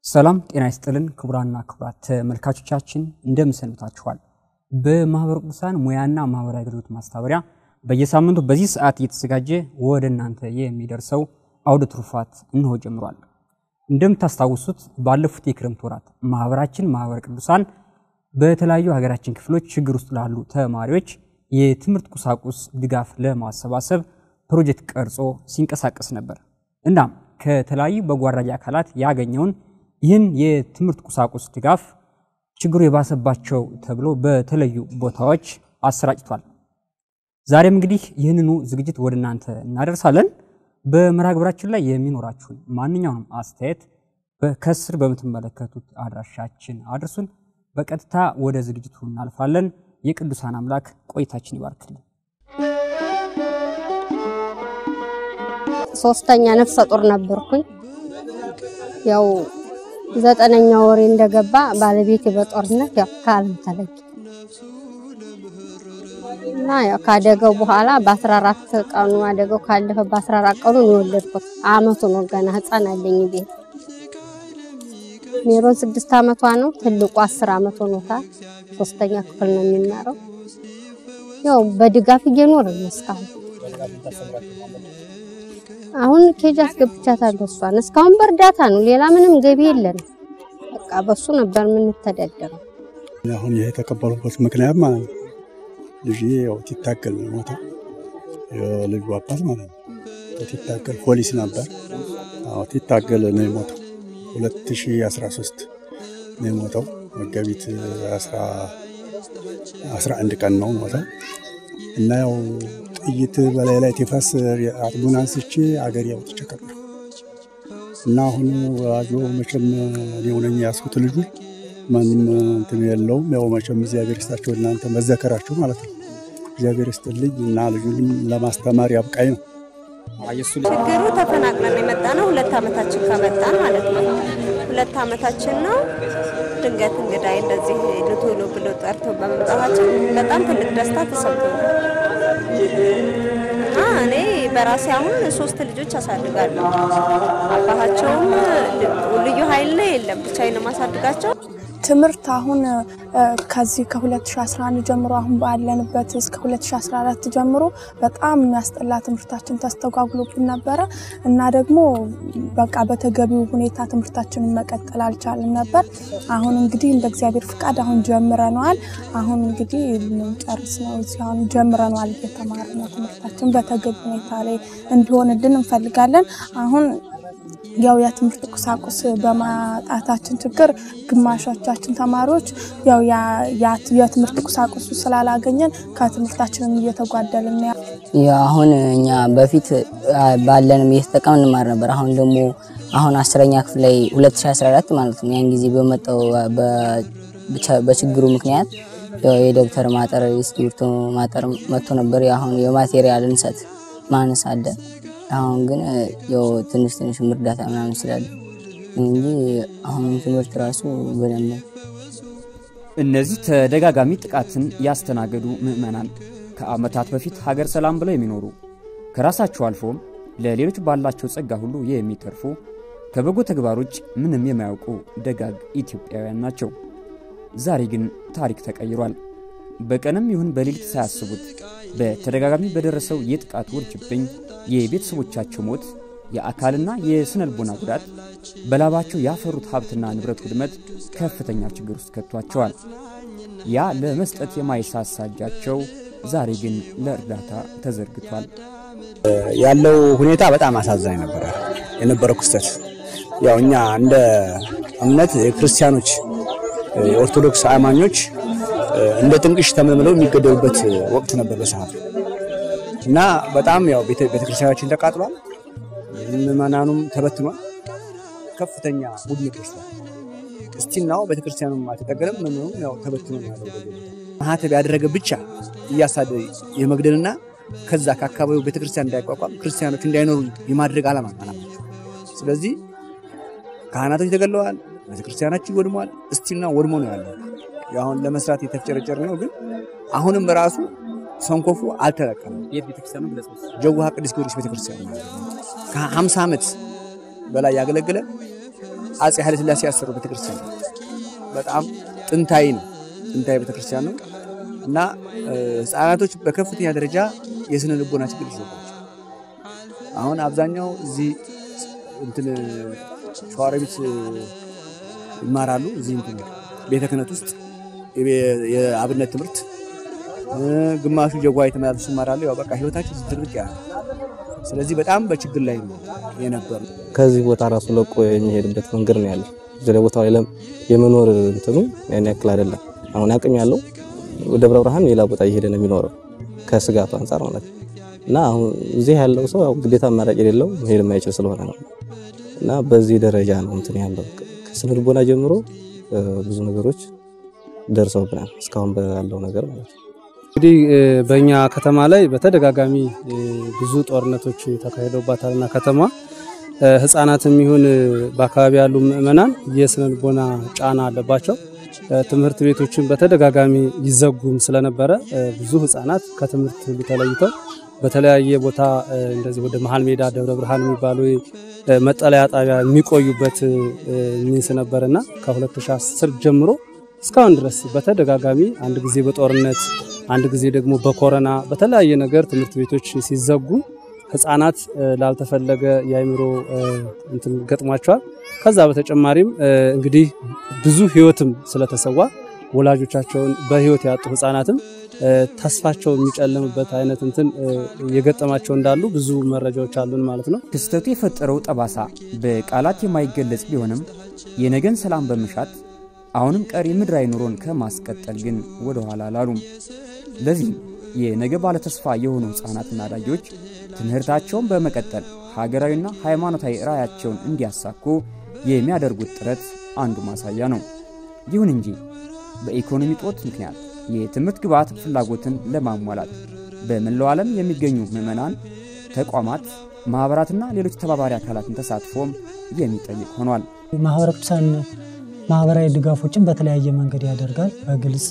ሰላም ጤና ይስጥልን ክቡራና ክቡራት ተመልካቾቻችን እንደምን ሰንብታችኋል? በማህበረ ቅዱሳን ሙያና ማህበራዊ አገልግሎት ማስተባበሪያ በየሳምንቱ በዚህ ሰዓት እየተዘጋጀ ወደ እናንተ የሚደርሰው አውደ ትሩፋት እንሆ ጀምሯል። እንደምታስታውሱት ባለፉት የክረምት ወራት ማህበራችን ማህበረ ቅዱሳን በተለያዩ ሀገራችን ክፍሎች ችግር ውስጥ ላሉ ተማሪዎች የትምህርት ቁሳቁስ ድጋፍ ለማሰባሰብ ፕሮጀክት ቀርጾ ሲንቀሳቀስ ነበር። እናም ከተለያዩ በጎ አድራጊ አካላት ያገኘውን ይህን የትምህርት ቁሳቁስ ድጋፍ ችግሩ የባሰባቸው ተብሎ በተለዩ ቦታዎች አሰራጭቷል። ዛሬም እንግዲህ ይህንኑ ዝግጅት ወደ እናንተ እናደርሳለን። በመርሃ ግብራችን ላይ የሚኖራችሁን ማንኛውንም አስተያየት ከስር በምትመለከቱት አድራሻችን አድርሱን። በቀጥታ ወደ ዝግጅቱ እናልፋለን። የቅዱሳን አምላክ ቆይታችን ይባርክልን። ሶስተኛ ነፍሰ ጡር ነበርኩኝ። ያው ዘጠነኛ ወሬ እንደገባ ባለቤቴ በጦርነት ያው ከዓለም ተለየ እና ያው ካደገው በኋላ በ14 ቀኑ አደገው ካለፈ በ14 ቀኑ ነው የወለድኩት። አመቱ ነው ገና ህፃን አለኝ ቤት ሜሮን ስድስት አመቷ ነው። ትልቁ አስር አመት ሆኖታል። ሶስተኛ ክፍል ነው የሚማረው። ያው በድጋፍ እየኖርን ነው እስካሁን። አሁን ኬጅ አስገብቻታለሁ እሷን። እስካሁን በእርዳታ ነው፣ ሌላ ምንም ገቢ የለንም። በቃ በሱ ነበር የምንተዳደረው። አሁን ይሄ የተቀበሉበት ምክንያት ማለት ነው ልጅ ያው ትታገል ነው ሞታ የልጁ አባት ማለት ነው ትታገል ፖሊስ ነበር። አዎ ትታገል ነው የሞተው 2013 ነው የሞተው። መጋቢት 11 ቀን ነው ሞተው እና ያው ጥይት በላይ ላይ ቲፈስ አጥቡን አንስቼ አገር ያውጥቼ ቀበርኩ እና አሁን ወላጆ መቼም እኔው ነኝ ያስኩት ልጁ ማንም እንትን የለውም። ያው መቼም እግዚአብሔር ይስጣቸው እናንተ መዘከራቸው ማለት ነው። እግዚአብሔር ይስጥልኝ እና ልጁንም ለማስተማር ያብቃኝ ነው። ችግሩ ተፈናቅለን የመጣ ነው። ሁለት ዓመታችን ከመጣን ማለት ነው። ሁለት ዓመታችን ነው። ድንገት እንግዳይ እንደዚህ ልትውሉ ብሎ ጠርቶ በመምጣታችን በጣም ትልቅ ደስታ ተሰምቶናል እና እኔ በራሴ አሁን ሶስት ልጆች አሳድጋለሁ። አባታቸውም ልዩ ኃይል ላይ የለም፣ ብቻዬን ነው የማሳድጋቸው። ትምህርት አሁን ከዚህ ከ2011 ጀምሮ አሁን ባለንበት እስከ 2014 ጀምሮ በጣም የሚያስጠላ ትምህርታችን ተስተጓጉሎብን ነበረ እና ደግሞ በቃ በተገቢው ሁኔታ ትምህርታችንን መቀጠል አልቻልም ነበር። አሁን እንግዲህ እንደ እግዚአብሔር ፍቃድ አሁን ጀምረነዋል። አሁን እንግዲህ ልንጨርስ ነው። እዚህ አሁን ጀምረነዋል። እየተማር ነው። ትምህርታችን በተገቢ ሁኔታ ላይ እንዲሆንልን እንፈልጋለን። አሁን ያው የትምህርት ቁሳቁስ በማጣታችን ችግር ግማሾቻችን ተማሪዎች ያው የትምህርት ቁሳቁሱ ስላላገኘን ከትምህርታችንም እየተጓደልን ነው። አሁን እኛ በፊት ባለንም እየተጠቀምን እንማር ነበር። አሁን ደግሞ አሁን አስረኛ ክፍል ላይ 2014 ማለት ነው ያን ጊዜ በመጣው በችግሩ ምክንያት የደብተር ማጠር፣ የእስክሪብቶ ማጠር መጥቶ ነበር። አሁን የማቴሪያል እንሰት ማነስ አለ። አሁን ግን ያው ትንሽ ትንሽ እርዳታ ምናምን ስላለ እንጂ አሁን ትምህርት ራሱ በደንብ እነዚህ ተደጋጋሚ ጥቃትን ያስተናገዱ ምዕመናን ከዓመታት በፊት ሀገር ሰላም ብለው የሚኖሩ ከራሳቸው አልፎም ለሌሎች ባላቸው ጸጋ ሁሉ የሚተርፉ ከበጎ ተግባር ውጭ ምንም የማያውቁ ደጋግ ኢትዮጵያውያን ናቸው። ዛሬ ግን ታሪክ ተቀይሯል። በቀንም ይሁን በሌሊት ሳያስቡት በተደጋጋሚ በደረሰው የጥቃት ውርጅብኝ የቤተሰቦቻቸው ሞት፣ የአካልና የስነ ልቦና ጉዳት፣ በላባቸው ያፈሩት ሀብትና ንብረት ውድመት ከፍተኛ ችግር ውስጥ ከቷቸዋል። ያ ለመስጠት የማይሳሳ እጃቸው ዛሬ ግን ለእርዳታ ተዘርግቷል። ያለው ሁኔታ በጣም አሳዛኝ ነበረ የነበረው ክስተት። ያው እኛ እንደ እምነት ክርስቲያኖች የኦርቶዶክስ አማኞች እንደ ጥንቅሽ ተመልምለው የሚገደሉበት ወቅት ነበር በሰዓቱ እና በጣም ያው ቤተክርስቲያናችን ተቃጥሏል። ምዕመናኑም ተበትኗል። ከፍተኛ ቡድን ደርሷል። እስቲናው ቤተክርስቲያኑም አልተጠገለም። ምዕመኑም ያው ተበትኖ ያለው ማህተብ ያደረገ ብቻ እያሳደ የመግደልና ከዛ ከአካባቢው ቤተክርስቲያን እንዳይቋቋም ክርስቲያኖች እንዳይኖሩ የማድረግ ዓላማ አላማቸው። ስለዚህ ካህናቶች ተገለዋል። ቤተክርስቲያናችን ወድሟል። እስቲና ወድሞ ነው ያለው። አሁን ለመስራት የተፍጨረጨር ነው። ግን አሁንም ራሱ ሰንኮፉ አልተለቀም። ጀውሃ ቅዱስ ጊዮርጊስ ቤተክርስቲያን ከ50 ዓመት በላይ ያገለገለ አጼ ኃይለ ሥላሴ ያሰሩ ቤተክርስቲያን ነው። በጣም ጥንታዊ ነው። ጥንታዊ ቤተክርስቲያን ነው እና ህፃናቶች በከፍተኛ ደረጃ የስነ ልቦና ችግር ይዘባቸው አሁን አብዛኛው እዚህ እንትን ሸዋሮቢት ይማራሉ። እዚህ እንትን ቤተ ክህነት ውስጥ የአብነት ትምህርት ግማሹ ጀጓ የተመላለሱ ይማራሉ። ያው በቃ ህይወታቸው ትርቅ ያለ ስለዚህ በጣም በችግር ላይ ነው የነበሩ። ከዚህ ቦታ ራሱ ለቆ የሚሄድበት መንገድ ነው ያለው። እዚህ ቦታው ላይ የመኖር እንትኑ ያን ያክል አይደለም። አሁን አቅም ያለው ደብረ ብርሃን ሌላ ቦታ እየሄደ ነው የሚኖረው ከስጋቱ አንጻር ማለት ነው። እና አሁን እዚህ ያለው ሰው ያው ግዴታ አማራጭ የሌለው መሄድ የማይችል ስለሆነ ነው። እና በዚህ ደረጃ ነው እንትን ያለው ከስነ ልቦና ጀምሮ ብዙ ነገሮች ደርሰውብናል እስካሁን ባለው ነገር ማለት ነው። እንግዲህ በእኛ ከተማ ላይ በተደጋጋሚ ብዙ ጦርነቶች ተካሂደውባታልና ከተማ ህፃናትም ይሁን በአካባቢ ያሉ ምዕመናን የስነ ልቦና ጫና አለባቸው። ትምህርት ቤቶችን በተደጋጋሚ ይዘጉም ስለነበረ ብዙ ህፃናት ከትምህርት ሁሉ ተለይተው በተለያየ ቦታ እንደዚህ ወደ መሀል ሜዳ ደብረ ብርሃን የሚባሉ መጠለያ ጣቢያ የሚቆዩበት ሚንስ ነበርና ከ2010 ጀምሮ እስካሁን ድረስ በተደጋጋሚ አንድ ጊዜ በጦርነት አንድ ጊዜ ደግሞ በኮረና በተለያየ ነገር ትምህርት ቤቶች ሲዘጉ ህፃናት ላልተፈለገ የአእምሮ እንትን ገጥሟቸዋል። ከዛ በተጨማሪም እንግዲህ ብዙ ህይወትም ስለተሰዋ ወላጆቻቸውን በህይወት ያጡ ህፃናትም ተስፋቸው የሚጨልምበት አይነት እንትን የገጠማቸው እንዳሉ ብዙ መረጃዎች አሉን ማለት ነው። ክስተቱ የፈጠረው ጠባሳ በቃላት የማይገለጽ ቢሆንም የነገን ሰላም በመሻት አሁንም ቀሪ ምድራዊ ኑሮን ከማስቀጠል ግን ወደ ኋላ አላሉም። ለዚህም የነገ ባለተስፋ የሆኑ ህፃናትና አዳጊዎች ትምህርታቸውን በመቀጠል ሀገራዊና ሃይማኖታዊ ራዕያቸውን እንዲያሳኩ የሚያደርጉት ጥረት አንዱ ማሳያ ነው። ይሁን እንጂ በኢኮኖሚ ጦት ምክንያት የትምህርት ግብዓት ፍላጎትን ለማሟላት በመላው ዓለም የሚገኙ ምዕመናን፣ ተቋማት፣ ማኅበራትና ሌሎች ተባባሪ አካላትን ተሳትፎም የሚጠይቅ ሆኗል። ማህበረ ቅዱሳን ማህበራዊ ድጋፎችን በተለያየ መንገድ ያደርጋል። በግልጽ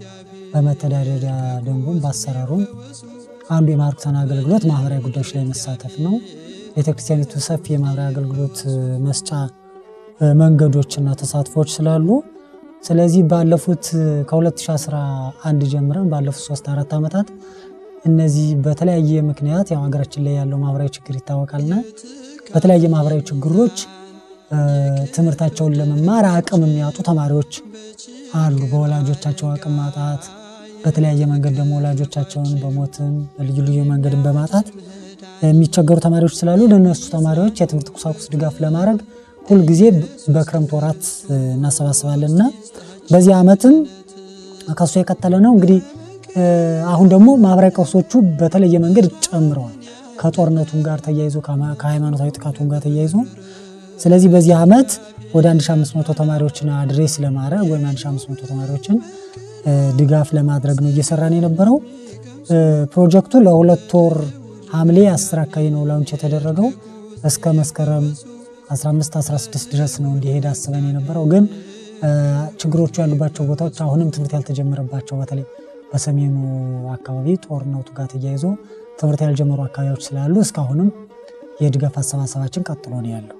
በመተዳደሪያ ደንቡም በአሰራሩም አንዱ የማህበረ ቅዱሳን አገልግሎት ማህበራዊ ጉዳዮች ላይ መሳተፍ ነው። ቤተክርስቲያኒቱ ሰፊ የማህበራዊ አገልግሎት መስጫ መንገዶችና ተሳትፎች ስላሉ ስለዚህ ባለፉት ከ2011 ጀምረን ባለፉት ሶስት አራት ዓመታት እነዚህ በተለያየ ምክንያት ያው ሀገራችን ላይ ያለው ማህበራዊ ችግር ይታወቃልና በተለያየ ማህበራዊ ችግሮች ትምህርታቸውን ለመማር አቅም የሚያጡ ተማሪዎች አሉ። በወላጆቻቸው አቅም ማጣት፣ በተለያየ መንገድ ደግሞ ወላጆቻቸውን በሞትም በልዩ ልዩ መንገድን በማጣት የሚቸገሩ ተማሪዎች ስላሉ ለእነሱ ተማሪዎች የትምህርት ቁሳቁስ ድጋፍ ለማድረግ ሁልጊዜ በክረምት ወራት እናሰባስባለን እና በዚህ ዓመትም ከሱ የቀጠለ ነው። እንግዲህ አሁን ደግሞ ማህበራዊ ቀውሶቹ በተለየ መንገድ ጨምረዋል። ከጦርነቱም ጋር ተያይዞ ከሃይማኖታዊ ጥቃቱም ጋር ተያይዞ ስለዚህ በዚህ ዓመት ወደ 1500 ተማሪዎችን አድሬስ ለማድረግ ወይም 1500 ተማሪዎችን ድጋፍ ለማድረግ ነው እየሰራን የነበረው። ፕሮጀክቱ ለሁለት ወር ሐምሌ 10 አካባቢ ነው ላውንች የተደረገው እስከ መስከረም 15 16 ድረስ ነው እንዲሄድ አስበን የነበረው። ግን ችግሮቹ ያሉባቸው ቦታዎች አሁንም ትምህርት ያልተጀመረባቸው በተለይ በሰሜኑ አካባቢ ጦርነቱ ጋር ተያይዞ ትምህርት ያልጀመሩ አካባቢዎች ስላሉ እስካሁንም የድጋፍ አሰባሰባችን ቀጥሎ ነው ያለው።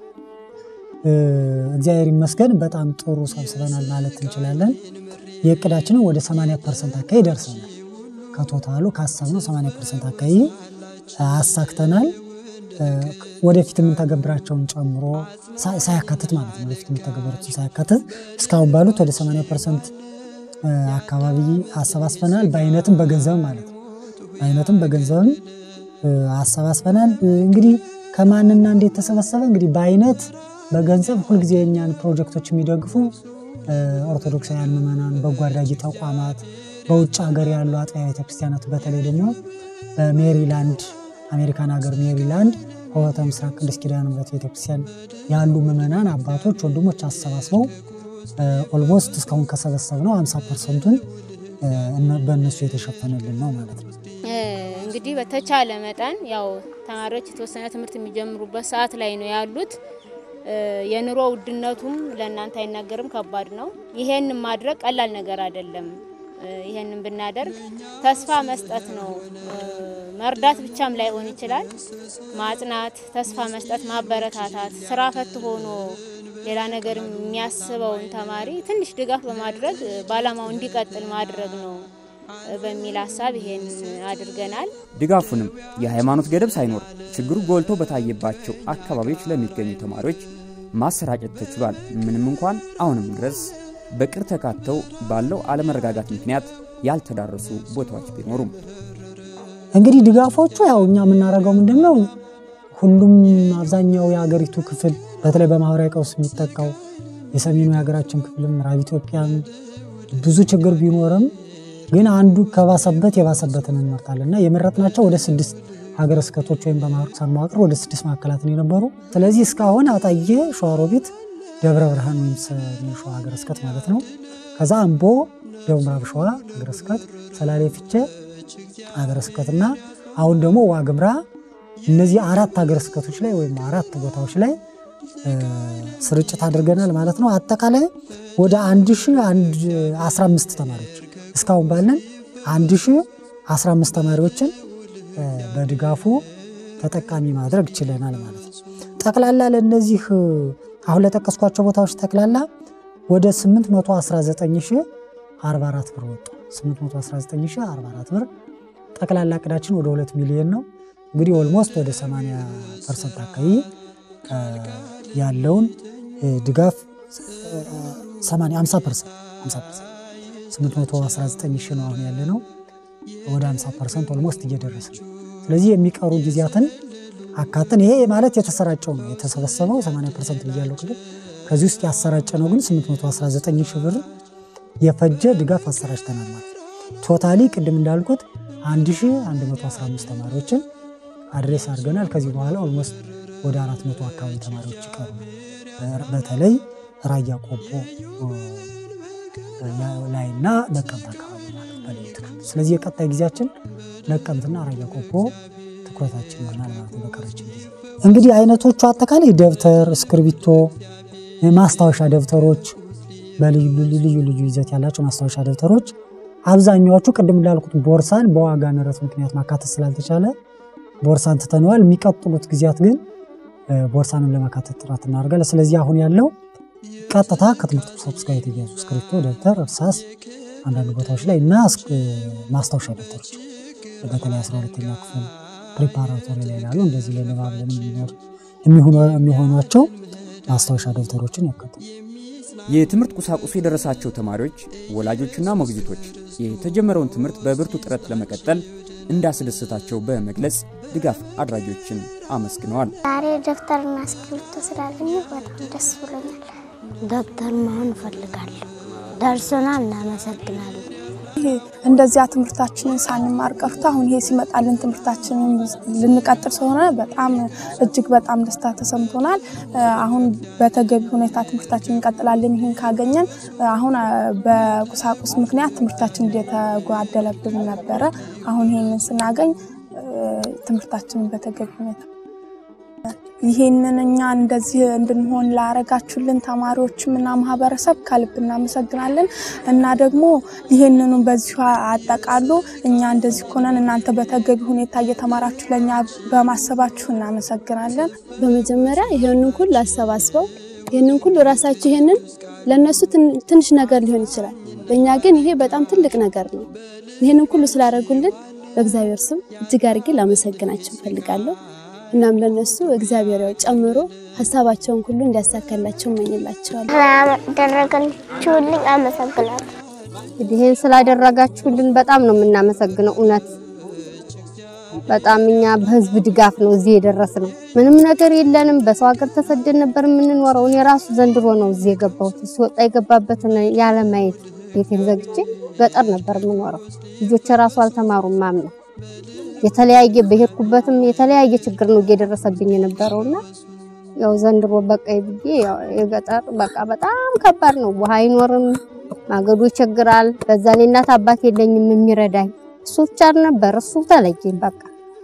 እግዚአብሔር ይመስገን በጣም ጥሩ ሰብስበናል ማለት እንችላለን። የእቅዳችንን ወደ 80 ፐርሰንት አካባቢ ደርሰናል። ከቶታሉ ካሰብነው 80 ፐርሰንት አካባቢ አሳክተናል። ወደፊት የምንተገብራቸውን ጨምሮ ሳያካትት ማለት ነው። ወደፊት የሚተገበሩትን ሳያካትት እስካሁን ባሉት ወደ 80 ፐርሰንት አካባቢ አሰባስበናል። በአይነትም በገንዘብም ማለት ነው። በአይነትም በገንዘብም አሰባስበናል። እንግዲህ ከማንና እንዴት ተሰበሰበ? እንግዲህ በአይነት በገንዘብ ሁልጊዜ የእኛን ፕሮጀክቶች የሚደግፉ ኦርቶዶክሳውያን ምዕመናን፣ በጎ አድራጊ ተቋማት፣ በውጭ ሀገር ያሉ አጥቢያ ቤተክርስቲያናት በተለይ ደግሞ በሜሪላንድ አሜሪካን ሀገር ሜሪላንድ ሆህተ ምስራቅ ቅድስት ኪዳነ ምሕረት ቤተክርስቲያን ያሉ ምዕመናን አባቶች፣ ወንድሞች አሰባስበው ኦልሞስት እስካሁን ከሰበሰብ ነው 50 ፐርሰንቱን በእነሱ የተሸፈነልን ነው ማለት ነው። እንግዲህ በተቻለ መጠን ያው ተማሪዎች የተወሰነ ትምህርት የሚጀምሩበት ሰዓት ላይ ነው ያሉት። የኑሮ ውድነቱም ለእናንተ አይናገርም፣ ከባድ ነው። ይሄን ማድረግ ቀላል ነገር አይደለም። ይሄንን ብናደርግ ተስፋ መስጠት ነው። መርዳት ብቻም ላይሆን ይችላል። ማጽናት፣ ተስፋ መስጠት፣ ማበረታታት፣ ስራ ፈት ሆኖ ሌላ ነገር የሚያስበውን ተማሪ ትንሽ ድጋፍ በማድረግ በዓላማው እንዲቀጥል ማድረግ ነው በሚል ሀሳብ ይሄን አድርገናል። ድጋፉንም የሃይማኖት ገደብ ሳይኖር ችግሩ ጎልቶ በታየባቸው አካባቢዎች ለሚገኙ ተማሪዎች ማሰራጨት ተችሏል። ምንም እንኳን አሁንም ድረስ በቅር ተካተው ባለው አለመረጋጋት ምክንያት ያልተዳረሱ ቦታዎች ቢኖሩም እንግዲህ ድጋፎቹ ያው እኛ የምናደርገው ምንድን ነው ሁሉም አብዛኛው የሀገሪቱ ክፍል በተለይ በማህበራዊ ቀውስ የሚጠቃው የሰሜኑ የሀገራችን ክፍልም ምዕራብ ኢትዮጵያም ብዙ ችግር ቢኖርም ግን አንዱ ከባሰበት የባሰበትን እንመርጣለን እና የመረጥናቸው ወደ ስድስት ሀገረ ስብከቶች ወይም በማህበረ ቅዱሳን መዋቅር ወደ ስድስት ማዕከላትን የነበሩ ስለዚህ እስካሁን አጣዬ፣ ሸዋሮቢት፣ ደብረ ብርሃን ወይም ሰሜን ሸዋ ሀገረ ስብከት ማለት ነው። ከዛ አምቦ፣ ደቡብ ምዕራብ ሸዋ ሀገረ ስብከት፣ ሰላሌ ፍቼ ሀገረ ስብከትና አሁን ደግሞ ዋግምራ እነዚህ አራት ሀገረ ስብከቶች ላይ ወይም አራት ቦታዎች ላይ ስርጭት አድርገናል ማለት ነው። አጠቃላይ ወደ 1015 ተማሪዎች እስካሁን ባለን 1015 ተማሪዎችን በድጋፉ ተጠቃሚ ማድረግ ችለናል ማለት ነው። ጠቅላላ ለእነዚህ አሁን ለጠቀስኳቸው ቦታዎች ጠቅላላ ወደ 819044 ብር ወጡ። 819044 ብር ጠቅላላ እቅዳችን ወደ 2 ሚሊዮን ነው። እንግዲህ ኦልሞስት ወደ 80 ፐርሰንት አካባቢ ያለውን ድጋፍ 50 ፐርሰንት 819 ሺህ ነው አሁን ያለ ነው። ወደ 50 ፐርሰንት ኦልሞስት እየደረሰ ነው። ስለዚህ የሚቀሩ ጊዜያትን አካተን ይሄ ማለት የተሰራጨው ነው የተሰበሰበው 80 ፐርሰንት ብያለሁ ቅድም። ከዚህ ውስጥ ያሰራጨ ነው ግን 819 ሺህ ብር የፈጀ ድጋፍ አሰራጭተናል ማለት ነው። ቶታሊ ቅድም እንዳልኩት 1115 ተማሪዎችን አድሬስ አድርገናል። ከዚህ በኋላ ኦልሞስት ወደ 400 አካባቢ ተማሪዎች ይቀሩ በተለይ ራያ ቆቦ ላይና ነቀምት አካባቢ ማለት በልዩ ትኩረት። ስለዚህ የቀጣይ ጊዜያችን ነቀምትና ራያ ቆቦ ትኩረታችን ይሆናል ማለት ነው። በቀረችን ጊዜ እንግዲህ አይነቶቹ አጠቃላይ ደብተር፣ እስክርቢቶ፣ ማስታወሻ ደብተሮች በልዩ ልዩ ልዩ ይዘት ያላቸው ማስታወሻ ደብተሮች አብዛኛዎቹ ቅድም እንዳልኩት ቦርሳን በዋጋ ንረት ምክንያት ማካተት ስላልተቻለ ቦርሳን ትተነዋል። የሚቀጥሉት ጊዜያት ግን ቦርሳንም ለማካተት ጥረት እናደርጋለን። ስለዚህ አሁን ያለው ቀጥታ ከትምህርት ቁሳቁስ ጋር የተያያዙ እስክሪብቶ፣ ደብተር፣ እርሳስ አንዳንድ ቦታዎች ላይ እና ማስታወሻ ደብተሮች በተለይ 12ኛ ክፍል ፕሪፓራቶሪ ላይ ላሉ እንደዚህ ለንባብ የሚሆኗቸው ማስታወሻ ደብተሮችን ያካትታል። የትምህርት ቁሳቁሱ የደረሳቸው ተማሪዎች፣ ወላጆችና ሞግዚቶች የተጀመረውን ትምህርት በብርቱ ጥረት ለመቀጠል እንዳስደሰታቸው በመግለጽ ድጋፍ አድራጊዎችን አመስግነዋል። ዛሬ ደብተርና እስክሪብቶ ስላገኘሁ በጣም ደስ ብሎኛል። ደብተር መሆን እፈልጋለሁ። ደርሶናል። እናመሰግናለን። እንደዚያ ትምህርታችንን ሳንማር ቀርቶ አሁን ይሄ ሲመጣልን ትምህርታችንን ልንቀጥል ስለሆነ በጣም እጅግ በጣም ደስታ ተሰምቶናል። አሁን በተገቢ ሁኔታ ትምህርታችን እንቀጥላለን። ይህን ካገኘን አሁን በቁሳቁስ ምክንያት ትምህርታችን እየተጓደለብን ነበረ። አሁን ይህንን ስናገኝ ትምህርታችንን በተገቢ ሁኔታ ይሄንን እኛ እንደዚህ እንድንሆን ላረጋችሁልን ተማሪዎችም እና ማህበረሰብ ከልብ እናመሰግናለን። እና ደግሞ ይሄንኑ በዚሁ አጠቃሉ እኛ እንደዚህ ሆነን እናንተ በተገቢ ሁኔታ እየተማራችሁ ለእኛ በማሰባችሁ እናመሰግናለን። በመጀመሪያ ይሄንን ሁሉ አሰባስበው ይሄንን ሁሉ ራሳቸው ይሄንን ለነሱ ትንሽ ነገር ሊሆን ይችላል፣ ለእኛ ግን ይሄ በጣም ትልቅ ነገር ነው። ይሄንን ሁሉ ስላደረጉልን በእግዚአብሔር ስም እጅግ አድርጌ ላመሰግናቸው እፈልጋለሁ። እናም ለነሱ እግዚአብሔር ያው ጨምሮ ሀሳባቸውን ሁሉ እንዲያሳካላቸው እመኝላቸዋለሁ። ስላደረጋችሁልኝ አመሰግናለሁ። እንግዲህ ይህን ስላደረጋችሁልን በጣም ነው የምናመሰግነው። እውነት በጣም እኛ በህዝብ ድጋፍ ነው እዚህ የደረስነው። ምንም ነገር የለንም። በሰው ሀገር ተሰደን ነበር የምንኖረው። እኔ ራሱ ዘንድሮ ነው እዚህ የገባሁት። ሲወጣ የገባበትን ያለ ማየት ቤቴን ዘግቼ ገጠር ነበር የምኖረው። ልጆች ራሱ አልተማሩም ማምነው የተለያየ በሄድኩበትም የተለያየ ችግር ነው እየደረሰብኝ የነበረውና ያው ዘንድሮ በቃ ብዬ ያው የገጠር በቃ በጣም ከባድ ነው። ውሃ አይኖርም፣ ማገዶ ይቸግራል። በዛ ላይ እናት አባት የለኝም የሚረዳኝ እሱ ብቻ ነበር። እሱ ተለየኝ በቃ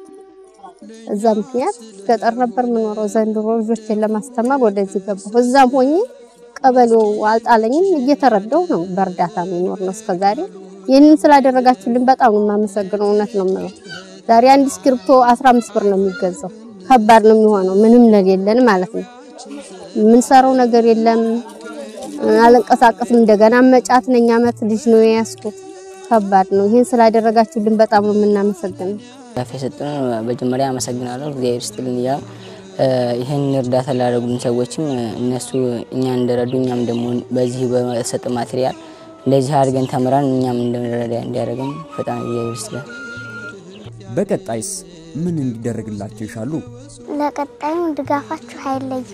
እዛ ምክንያት ገጠር ነበር የምኖረው። ዘንድሮ ልጆችን ለማስተማር ወደዚህ ገባሁ። እዛም ሆኜ ቀበሌው አልጣለኝም፣ እየተረዳው ነው በእርዳታ የሚኖር ነው እስከዛሬ። ይህንን ስላደረጋችሁልን በጣም ነው የማመሰግነው። እውነት ነው የምለው ዛሬ አንድ እስክሪብቶ 15 ብር ነው የሚገዛው። ከባድ ነው የሚሆነው ምንም ለሌለን ማለት ነው። የምንሰራው ነገር የለም። አልንቀሳቀስም። እንደገና መጫት ነኝ። አመት ልጅ ነው የያዝኩት። ከባድ ነው። ይህን ስላደረጋችሁልን በጣም ነው የምናመሰግነው። ዳፍ የሰጡን መጀመሪያ አመሰግናለሁ እግዚአብሔር ይስጥልን እያሉ ይህን እርዳታ ላደረጉልን ሰዎችም እነሱ እኛን እንደረዱ እኛም ደግሞ በዚህ በሰጠ ማቴሪያል እንደዚህ አድርገን ተምረን እኛም እንደረዳ እንዲያደርግም በጣም እግዚአብሔር ይስጥልን። በቀጣይስ ምን እንዲደረግላቸው ይሻሉ? ለቀጣዩ ድጋፋችሁ አይለይም።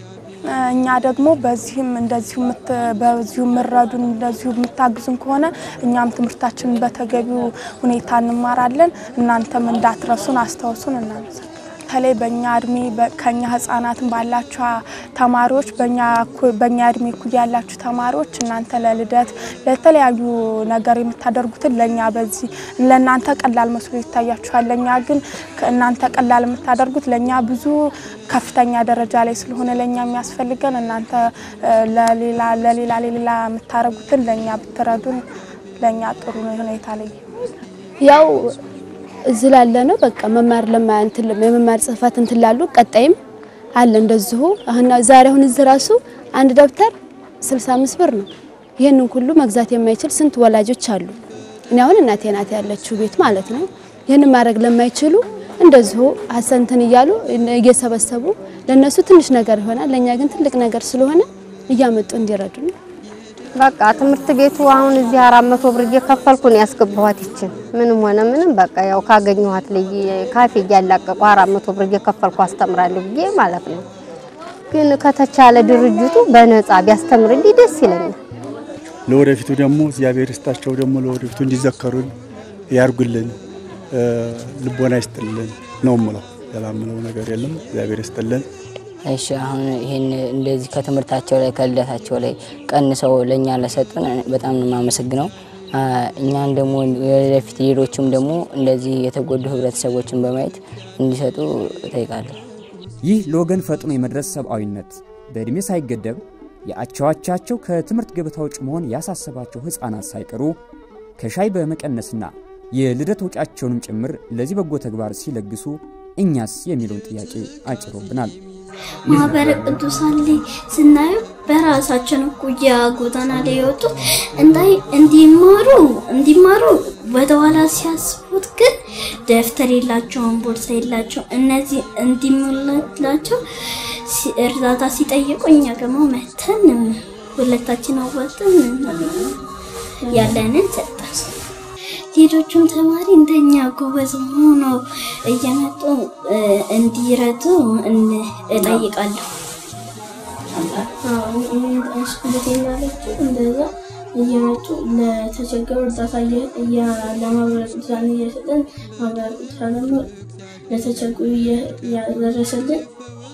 እኛ ደግሞ በዚህም እንደዚሁ ምት- በዚሁ የምረዱን እንደዚሁ የምታግዙን ከሆነ እኛም ትምህርታችንን በተገቢው ሁኔታ እንማራለን። እናንተም እንዳትረሱን አስታውሱን። እናመሰግናለን። በተለይ በእኛ እድሜ በ- ከኛ ህጻናትን ባላችሁ ተማሪዎች በእኛ እኩ- በእኛ እድሜ እኩል ያላችሁ ተማሪዎች እናንተ ለልደት ለተለያዩ ነገር የምታደርጉትን ለእኛ በዚህ ለእናንተ ቀላል መስሎ ይታያችኋል። ለእኛ ግን እናንተ ቀላል የምታደርጉት ለእኛ ብዙ ከፍተኛ ደረጃ ላይ ስለሆነ ለእኛ የሚያስፈልገን እናንተ እ፣ ለሌላ ለሌላ ለሌላ የምታደርጉትን ለእኛ ብትረዱን ለእኛ ጥሩ ሁኔታ ላይ ያው እዚህ ላለ ነው በቃ መማር ለማ እንትን የመማር ጽህፈት እንትን ላሉ ቀጣይም አለ እንደዚሁ አሁን ዛሬ አሁን እዚህ ራሱ አንድ ደብተር 65 ብር ነው። ይህንን ሁሉ መግዛት የማይችል ስንት ወላጆች አሉ። እኔ አሁን እናቴ ናት ያለችው ቤት ማለት ነው። ይህንን ማድረግ ለማይችሉ እንደዚሁ ሀሰንትን እያሉ እየሰበሰቡ ለነሱ ትንሽ ነገር ይሆናል፣ ለኛ ግን ትልቅ ነገር ስለሆነ እያመጡ እንዲረዱ ነው። በቃ ትምህርት ቤቱ አሁን እዚህ አራት መቶ ብር እየከፈልኩ ነው ያስገባኋት። ይችን ምንም ሆነ ምንም በቃ ያው ካገኘኋት ልይ ካፌ እያላቀቁ አራት መቶ ብር እየከፈልኩ አስተምራለሁ ብዬ ማለት ነው። ግን ከተቻለ ድርጅቱ በነፃ ቢያስተምርልኝ ደስ ይለኛል። ለወደፊቱ ደግሞ እግዚአብሔር ይስጣቸው ደግሞ ለወደፊቱ እንዲዘከሩን ያርጉልን፣ እ፣ ልቦና ይስጥልን ነው ምለው። ሌላ ምለው ነገር የለም። እግዚአብሔር ይስጥልን። እሺ አሁን ይህን እንደዚህ ከትምህርታቸው ላይ ከልደታቸው ላይ ቀንሰው ለእኛ ለሰጡን በጣም ነው የማመሰግነው። አ፣ እኛን ደግሞ ወደፊት ሌሎችም ደግሞ እንደዚህ የተጎዱ ህብረተሰቦችን በማየት እንዲሰጡ እጠይቃለሁ። ይህ ለወገን ፈጥኖ የመድረስ ሰብአዊነት በዕድሜ ሳይገደብ የአቻዎቻቸው ከትምህርት ገበታ ውጭ መሆን ያሳሰባቸው ሕፃናት ሳይቀሩ ከሻይ በመቀነስና የልደት ወጪያቸውንም ጭምር ለዚህ በጎ ተግባር ሲለግሱ እኛስ የሚለውን ጥያቄ አጭሮብናል። ማህበረ ቅዱሳን ላይ ስናዩ በራሳችን እኩያ ጎዳና ላይ የወጡት እንዳይ እንዲማሩ እንዲማሩ ወደኋላ ሲያስቡት ግን ደብተር የላቸውም፣ ቦርሳ የላቸው። እነዚህ እንዲሞላላቸው ሲ- እርዳታ ሲጠይቁ እኛ ደግሞ መተን ሁለታችን አዋጥን ያለንን ሰጠን። ሌሎቹም ተማሪ እንደኛ ጎበዝ ሆኖ እየመጡ እ፣ እንዲረዱ እን- እጠይቃለሁ። ስኩልት ያለችው እንደዛ እየመጡ ለተቸገሩ እርዳታ እየ- እያ- ለማህበረ ቅዱሳን እየሰጠን ማህበረ ቅዱሳን ደግሞ ለተቸገሩ እየ- እያደረሰልን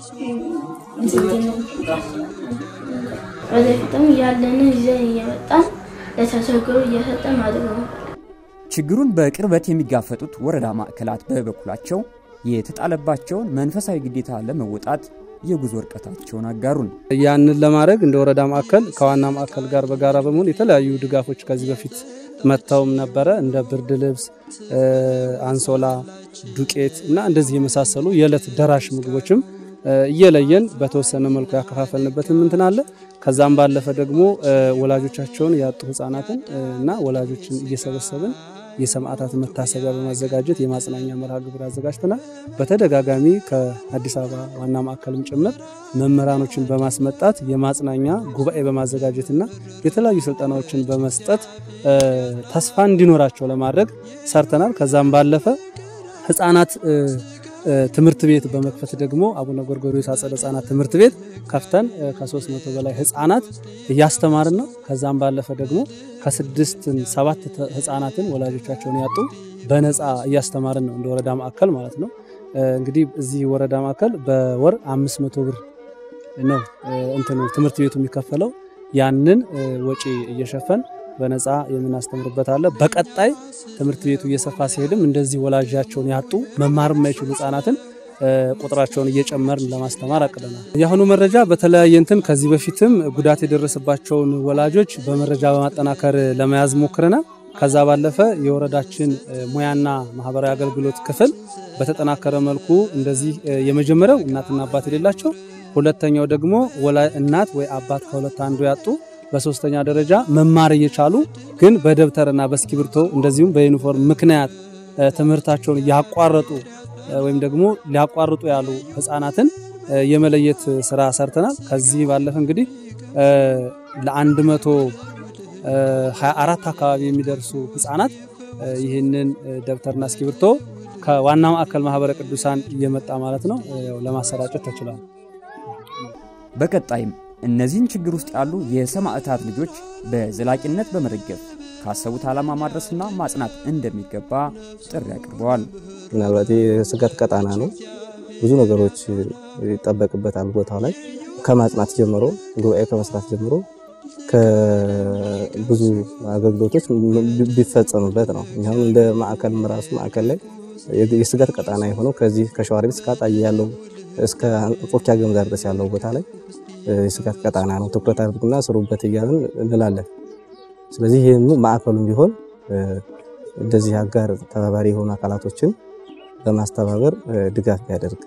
ወደፊትም ያለንን ይዘን እየመጣን ለተቸገሩ እየሰጠን ማድረግ ነው። ችግሩን በቅርበት የሚጋፈጡት ወረዳ ማዕከላት በበኩላቸው የተጣለባቸውን መንፈሳዊ ግዴታ ለመወጣት የጉዞ እርቀታቸውን አጋሩን። ያንን ለማድረግ እንደ ወረዳ ማዕከል ከዋና ማዕከል ጋር በጋራ በመሆን የተለያዩ ድጋፎች ከዚህ በፊት መጥተውም ነበረ። እንደ ብርድ ልብስ፣ እ፣ አንሶላ፣ ዱቄት እና እንደዚህ የመሳሰሉ የዕለት ደራሽ ምግቦችም እ፣ እየለየን በተወሰነ መልኩ ያከፋፈልንበትም እንትን አለ። ከዛም ባለፈ ደግሞ እ፣ ወላጆቻቸውን ያጡ ህጻናትን እ፣ እና ወላጆችን እየሰበሰብን የሰማዕታት መታሰቢያ በማዘጋጀት የማጽናኛ መርሃ ግብር አዘጋጅተናል። በተደጋጋሚ ከአዲስ አበባ ዋና ማዕከልም ጭምር መምህራኖችን በማስመጣት የማጽናኛ ጉባኤ በማዘጋጀትና የተለያዩ ስልጠናዎችን በመስጠት እ፣ ተስፋ እንዲኖራቸው ለማድረግ ሰርተናል። ከዛም ባለፈ ህጻናት እ፣ እ፣ ትምህርት ቤት በመክፈት ደግሞ አቡነ ጎርጎርዮስ አጸደ ህጻናት ትምህርት ቤት ከፍተን እ፣ ከ300 በላይ ህጻናት እያስተማርን ነው። ከዛም ባለፈ ደግሞ ከስድስት ሰባት ተ- ህጻናትን ወላጆቻቸውን ያጡ በነፃ እያስተማርን ነው እንደ ወረዳ ማዕከል ማለት ነው። እ፣ እንግዲህ እዚህ ወረዳ ማዕከል በወር 500 ብር ነው እ፣ እንትኑ ትምህርት ቤቱ የሚከፈለው ያንን እ፣ ወጪ እየሸፈን በነፃ የምናስተምርበት አለ። በቀጣይ ትምህርት ቤቱ እየሰፋ ሲሄድም እንደዚህ ወላጃቸውን ያጡ መማር የማይችሉ ህጻናትን እ፣ ቁጥራቸውን እየጨመርን ለማስተማር አቅደናል። የአሁኑ መረጃ በተለያየ እንትን ከዚህ በፊትም ጉዳት የደረሰባቸውን ወላጆች በመረጃ በማጠናከር ለመያዝ ሞክረናል። ከዛ ባለፈ የወረዳችን እ፣ ሙያና ማህበራዊ አገልግሎት ክፍል በተጠናከረ መልኩ እንደዚህ እ፣ የመጀመሪያው እናትና አባት የሌላቸው ሁለተኛው ደግሞ ወላ እናት ወይ አባት ከሁለት አንዱ ያጡ፣ በሶስተኛ ደረጃ መማር እየቻሉ ግን በደብተርና በእስክሪብቶ እንደዚሁም በዩኒፎርም ምክንያት ትምህርታቸውን ያቋረጡ ወይም ደግሞ ሊያቋርጡ ያሉ ህፃናትን የመለየት ስራ ሰርተናል። ከዚህ ባለፈ እንግዲህ ለአንድ መቶ ሀያ አራት አካባቢ የሚደርሱ ህፃናት ይህንን ደብተርና እስክሪብቶ ከዋና ማዕከል ማህበረ ቅዱሳን እየመጣ ማለት ነው ለማሰራጨት ተችሏል። በቀጣይም እነዚህን ችግር ውስጥ ያሉ የሰማዕታት ልጆች በዘላቂነት በመደገፍ ካሰቡት ዓላማ ማድረስና ማጽናት እንደሚገባ ጥሪ አቅርበዋል። ምናልባት የስጋት ቀጣና ነው። ብዙ ነገሮች ይጠበቅበታል። ቦታው ላይ ከማጽናት ጀምሮ ጉባኤ ከመስራት ጀምሮ ከብዙ አገልግሎቶች ቢፈጸምበት ነው። እኛም እንደ ማዕከል ራሱ ማዕከል ላይ የስጋት ቀጣና የሆነው ከዚህ ከሸዋሮቢት እስከ አጣዬ ያለው እስከ አንጾኪያ ገምዛ ድረስ ያለው ቦታ ላይ የስጋት ቀጣና ነው። ትኩረት አድርጉና ስሩበት እያልን እንላለን። ስለዚህ ይህም ማዕከሉም ቢሆን እንደዚህ አጋር ተባባሪ የሆኑ አካላቶችን በማስተባበር ድጋፍ ቢያደርግ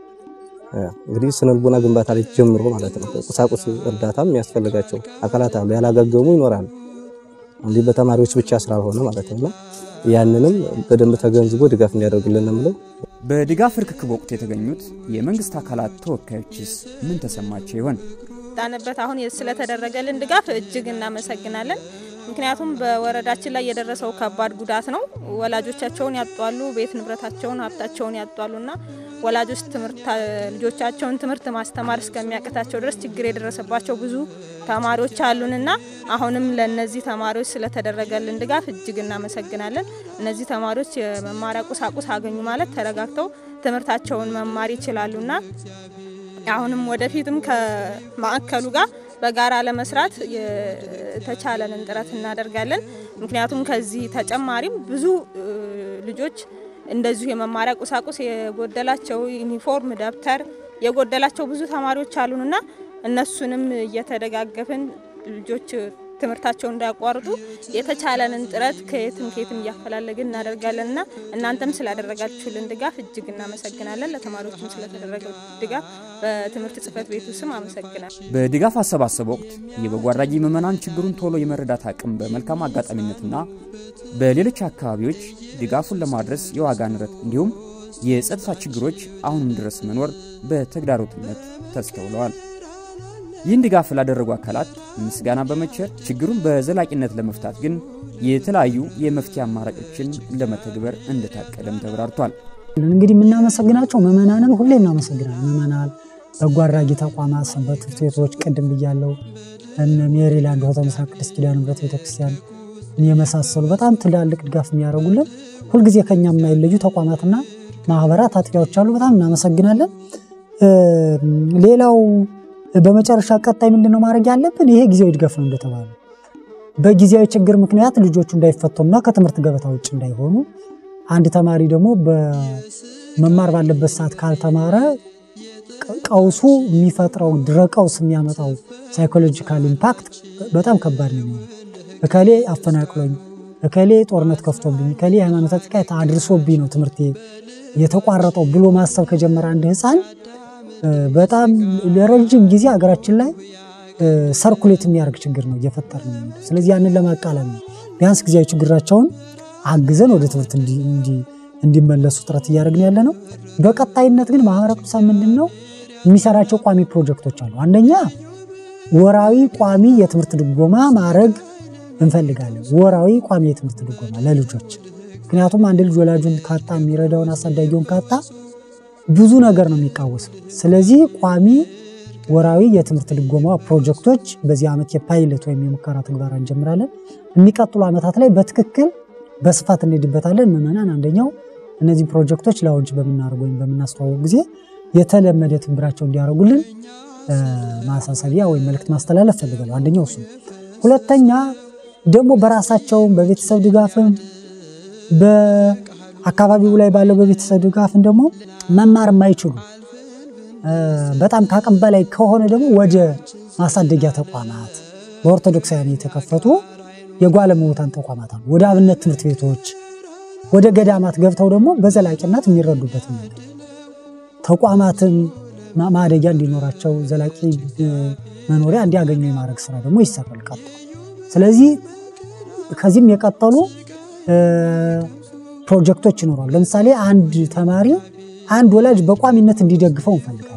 እንግዲህ ስነልቦና ግንባታ ላይ ጀምሮ ማለት ነው። ቁሳቁስ እርዳታም የሚያስፈልጋቸው አካላት አሉ፣ ያላገገሙ ይኖራሉ። እንዲህ በተማሪዎች ብቻ ስላልሆነ ማለት ነው። ያንንም በደንብ ተገንዝቦ ድጋፍ እንዲያደርግልን ነው። በድጋፍ ርክክብ ወቅት የተገኙት የመንግስት አካላት ተወካዮችስ ምን ተሰማቸው ይሆን? ጣንበት አሁን ስለተደረገልን ድጋፍ እጅግ እናመሰግናለን። ምክንያቱም በወረዳችን ላይ የደረሰው ከባድ ጉዳት ነው። ወላጆቻቸውን ያጧሉ፣ ቤት ንብረታቸውን፣ ሀብታቸውን ያጧሉና ወላጆች ትምህርት ልጆቻቸውን ትምህርት ማስተማር እስከሚያቅታቸው ድረስ ችግር የደረሰባቸው ብዙ ተማሪዎች አሉንና አሁንም ለነዚህ ተማሪዎች ስለተደረገልን ድጋፍ እጅግ እናመሰግናለን። እነዚህ ተማሪዎች የመማሪያ ቁሳቁስ አገኙ ማለት ተረጋግተው ትምህርታቸውን መማር ይችላሉና አሁንም ወደፊትም ከማዕከሉ ጋር በጋራ ለመስራት የተቻለንን ጥረት እናደርጋለን። ምክንያቱም ከዚህ ተጨማሪም ብዙ ልጆች እንደዚሁ የመማሪያ ቁሳቁስ የጎደላቸው ዩኒፎርም፣ ደብተር የጎደላቸው ብዙ ተማሪዎች አሉንና እነሱንም እየተደጋገፍን ልጆች ትምህርታቸውን እንዳያቋርጡ የተቻለንን ጥረት ከየትም ከየትም እያፈላለግን እናደርጋለንና እናንተም ስላደረጋችሁልን ድጋፍ እጅግ እናመሰግናለን። ለተማሪዎችም ስለተደረገው ድጋፍ በትምህርት ጽሕፈት ቤቱ ስም አመሰግናል። በድጋፍ አሰባሰብ ወቅት የበጎ አድራጊ ምዕመናን ችግሩን ቶሎ የመረዳት አቅም በመልካም አጋጣሚነትና በሌሎች አካባቢዎች ድጋፉን ለማድረስ የዋጋ ንረት እንዲሁም የጸጥታ ችግሮች አሁንም ድረስ መኖር በተግዳሮትነት ተስተውለዋል። ይህን ድጋፍ ላደረጉ አካላት ምስጋና በመቸር ችግሩን በዘላቂነት ለመፍታት ግን የተለያዩ የመፍትሄ አማራጮችን ለመተግበር እንደታቀደም ተብራርቷል። እንግዲህ የምናመሰግናቸው ምዕመናንን ሁሌ እናመሰግናል። ምዕመናን፣ በጎ አድራጊ ተቋማት፣ ሰንበት ትምህርት ቤቶች ቅድም ብያለው፣ እነ ሜሪላንድ ሆተ ምስራቅ ቅድስት ኪዳነ ምሕረት ቤተክርስቲያን የመሳሰሉ በጣም ትላልቅ ድጋፍ የሚያደርጉልን ሁልጊዜ ከኛ የማይለዩ ተቋማትና ማህበራት፣ አጥቢያዎች አሉ። በጣም እናመሰግናለን። ሌላው በመጨረሻ ቀጣይ ምንድነው ማድረግ ያለብን? ይሄ ጊዜያዊ ድጋፍ ነው እንደተባለ በጊዜያዊ ችግር ምክንያት ልጆቹ እንዳይፈተኑና ከትምህርት ገበታ ውጭ እንዳይሆኑ አንድ ተማሪ ደግሞ በመማር ባለበት ሰዓት ካልተማረ ቀውሱ የሚፈጥረው ድረ ቀውስ የሚያመጣው ሳይኮሎጂካል ኢምፓክት በጣም ከባድ ነው የሚሆነው። እከሌ አፈናቅሎኝ፣ እከሌ ጦርነት ከፍቶብኝ፣ እከሌ የሃይማኖት ጥቃት አድርሶብኝ ነው ትምህርት የተቋረጠው ብሎ ማሰብ ከጀመረ አንድ ህፃን በጣም ለረጅም ጊዜ ሀገራችን ላይ ሰርኩሌት የሚያደርግ ችግር ነው እየፈጠር ነው። ስለዚህ ያንን ለማቃለል ነው ቢያንስ ጊዜያዊ ችግራቸውን አግዘን ወደ ትምህርት እንዲመለሱ ጥረት እያደረግን ያለ ነው። በቀጣይነት ግን ማህበረ ቅዱሳን ምንድን ነው የሚሰራቸው ቋሚ ፕሮጀክቶች አሉ። አንደኛ ወራዊ ቋሚ የትምህርት ድጎማ ማድረግ እንፈልጋለን። ወራዊ ቋሚ የትምህርት ድጎማ ለልጆች ምክንያቱም አንድ ልጅ ወላጁን ካጣ የሚረዳውን አሳዳጊውን ካጣ ብዙ ነገር ነው የሚቃወሰው። ስለዚህ ቋሚ ወራዊ የትምህርት ድጎማ ፕሮጀክቶች በዚህ ዓመት የፓይለት ወይም የሙከራ ትግበራ እንጀምራለን። የሚቀጥሉ ዓመታት ላይ በትክክል በስፋት እንሄድበታለን። ምዕመናን አንደኛው እነዚህ ፕሮጀክቶች ላውንች በምናደርግ ወይም በምናስተዋወቅ ጊዜ የተለመደ ትብብራቸው እንዲያደርጉልን ማሳሰቢያ ወይም መልእክት ማስተላለፍ ፈልጋለሁ። አንደኛው እሱ ነው። ሁለተኛ ደግሞ በራሳቸውም በቤተሰብ ድጋፍም በአካባቢው ላይ ባለው በቤተሰብ ድጋፍም ደግሞ መማር የማይችሉ በጣም ከአቅም በላይ ከሆነ ደግሞ ወደ ማሳደጊያ ተቋማት በኦርቶዶክሳውያን የተከፈቱ የጓለመውታን ተቋማት አሉ። ወደ አብነት ትምህርት ቤቶች፣ ወደ ገዳማት ገብተው ደግሞ በዘላቂነት የሚረዱበት መንገድ ተቋማትን ማ- ማደጊያ እንዲኖራቸው ዘላቂ እ፣ መኖሪያ እንዲያገኙ የማድረግ ስራ ደግሞ ይሰራል ቀጥሎ። ስለዚህ ከዚህም የቀጠሉ እ፣ ፕሮጀክቶች ይኖራሉ። ለምሳሌ አንድ ተማሪ አንድ ወላጅ በቋሚነት እንዲደግፈው እንፈልጋለን።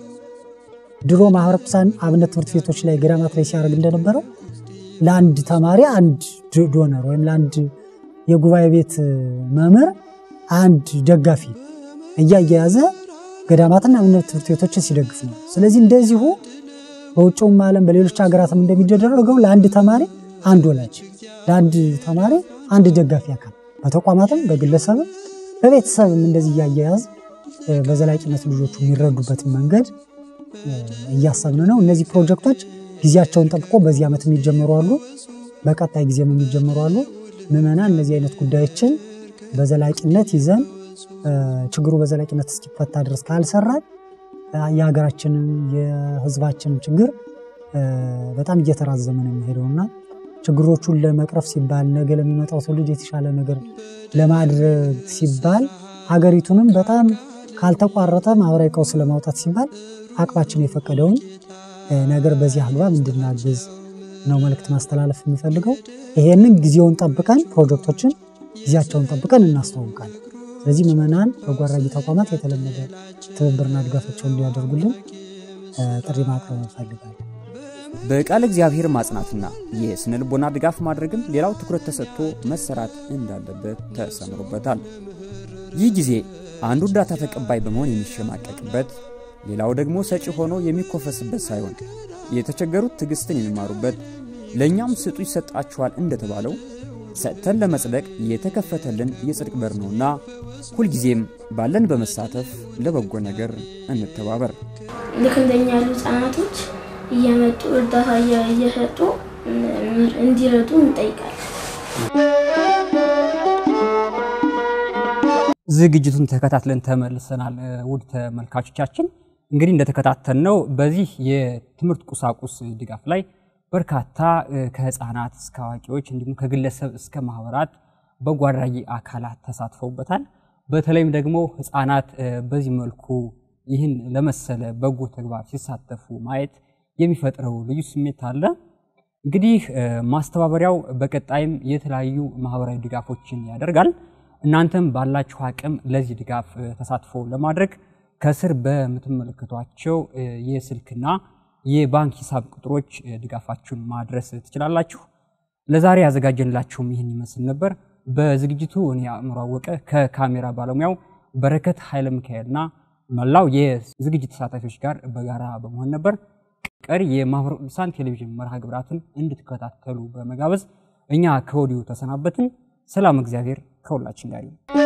ድሮ ማህበረ ቅዱሳን አብነት ትምህርት ቤቶች ላይ ገዳማት ላይ ሲያደርግ እንደነበረው ለአንድ ተማሪ አንድ ድ- ዶነር ወይም ለአንድ የጉባኤ ቤት መምህር አንድ ደጋፊ እያያያዘ ገዳማትና አብነት ትምህርት ቤቶችን ሲደግፍ ነው። ስለዚህ እንደዚሁ በውጭውም ዓለም በሌሎች ሀገራትም እንደሚደረገው ለአንድ ተማሪ አንድ ወላጅ፣ ለአንድ ተማሪ አንድ ደጋፊ አካል በተቋማትም በግለሰብም በቤተሰብም እንደዚህ እያያያዝ እ፣ በዘላቂነት ልጆቹ የሚረዱበትን መንገድ እ፣ እያሰብን ነው። እነዚህ ፕሮጀክቶች ጊዜያቸውን ጠብቆ በዚህ ዓመት የሚጀመሩ አሉ፣ በቀጣይ ጊዜም የሚጀመሩ አሉ። ምዕመናን እነዚህ አይነት ጉዳዮችን በዘላቂነት ይዘን እ፣ ችግሩ በዘላቂነት እስኪፈታ ድረስ ካልሰራን እ፣ የሀገራችንን የሕዝባችንን ችግር እ፣ በጣም እየተራዘመ ነው የሚሄደውና ችግሮቹን ለመቅረፍ ሲባል ነገ ለሚመጣው ትውልድ የተሻለ ነገር ለማድረግ ሲባል ሀገሪቱንም በጣም ካልተቋረጠ ማህበራዊ ቀውስ ለማውጣት ሲባል አቅማችን የፈቀደውን እ፣ ነገር በዚህ አግባብ እንድናግዝ ነው መልእክት ማስተላለፍ የሚፈልገው። ይሄንን ጊዜውን ጠብቀን ፕሮጀክቶችን ጊዜያቸውን ጠብቀን እናስተዋውቃለን። ስለዚህ ምዕመናን፣ በጎ አድራጊ ተቋማት የተለመደ ትብብርና ድጋፋቸውን እንዲያደርጉልን እ፣ ጥሪ ማቅረብ እንፈልጋለን። በቃል እግዚአብሔር ማጽናትና የስነ ልቦና ድጋፍ ማድረግም ሌላው ትኩረት ተሰጥቶ መሰራት እንዳለበት ተሰምሮበታል። ይህ ጊዜ አንዱ እርዳታ ተቀባይ በመሆን የሚሸማቀቅበት፣ ሌላው ደግሞ ሰጪ ሆኖ የሚኮፈስበት ሳይሆን የተቸገሩት ትዕግስትን የሚማሩበት፣ ለእኛም ስጡ ይሰጣችኋል እንደተባለው ሰጥተን ለመጽደቅ የተከፈተልን የጽድቅ በር ነውና ሁልጊዜም ባለን በመሳተፍ ለበጎ ነገር እንተባበር። ልክ እንደኛ ያሉ ህጻናቶች እየመጡ እርዳታ እየ- እየሰጡ እ- እንዲረዱ እንጠይቃለን። ዝግጅቱን ተከታትለን ተመልሰናል። እ፣ ውድ ተመልካቾቻችን እንግዲህ እንደተከታተልነው በዚህ የትምህርት ቁሳቁስ ድጋፍ ላይ በርካታ እ፣ ከህፃናት እስከ አዋቂዎች እንዲሁም ከግለሰብ እስከ ማህበራት በጎ አድራጊ አካላት ተሳትፈውበታል። በተለይም ደግሞ ህፃናት እ፣ በዚህ መልኩ ይህን ለመሰለ በጎ ተግባር ሲሳተፉ ማየት የሚፈጥረው ልዩ ስሜት አለ። እንግዲህ እ፣ ማስተባበሪያው በቀጣይም የተለያዩ ማህበራዊ ድጋፎችን ያደርጋል። እናንተም ባላችሁ አቅም ለዚህ ድጋፍ እ፣ ተሳትፎ ለማድረግ ከስር በምትመለከቷቸው እ፣ የስልክና የባንክ ሂሳብ ቁጥሮች እ፣ ድጋፋችሁን ማድረስ ትችላላችሁ። ለዛሬ ያዘጋጀንላችሁም ይህን ይመስል ነበር። በዝግጅቱ እኔ አእምሮ አወቀ ከካሜራ ባለሙያው በረከት ኃይለ ሚካኤልና መላው የዝግጅት ተሳታፊዎች ጋር በጋራ በመሆን ነበር። ቀሪ የማህበረ ቅዱሳን ቴሌቪዥን መርሃ ግብራትን እንድትከታተሉ በመጋበዝ እኛ ከወዲሁ ተሰናበትን። ሰላም፣ እግዚአብሔር ከሁላችን ጋር ይሁን።